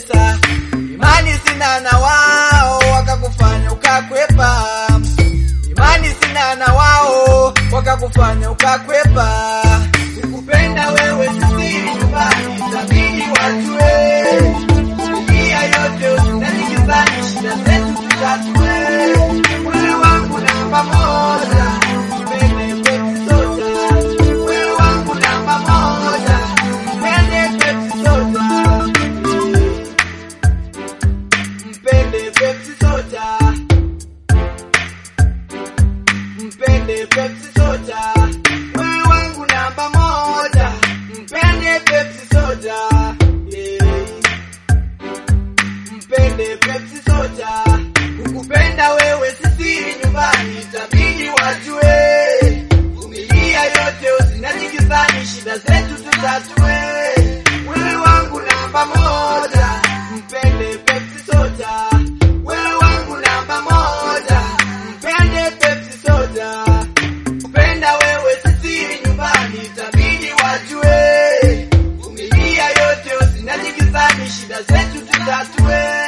pesa, imani sina na wao wakakufanya ukakwepa, imani sina na wao wakakufanya ukakwepa. Kukupenda wewe sisiri nyumbani, itabidi wajue dunia yote usindani nyumbani, shida zetu tutatue. Wewe wangu namba moja, mpende Pepsi Soda. Wewe wangu namba moja, mpende Pepsi Soda. Mpende Pepsi Soda. Mpende Pepsi Soda. Wewe wangu namba moja, mpende Pepsi Soda. Yeah. Mpende Pepsi Soda. Kukupenda wewe sisiri nyumbani, itabidi wajue. Vumilia yote usinajikizani, shida zetu tutatue. Wewe wangu namba moja, mpende Pepsi Soda. Wewe wangu namba moja, mpende Pepsi Soda. Kupenda wewe sisiri nyumbani, itabidi wajue. Vumilia yote usinajikizani, shida zetu tutatue.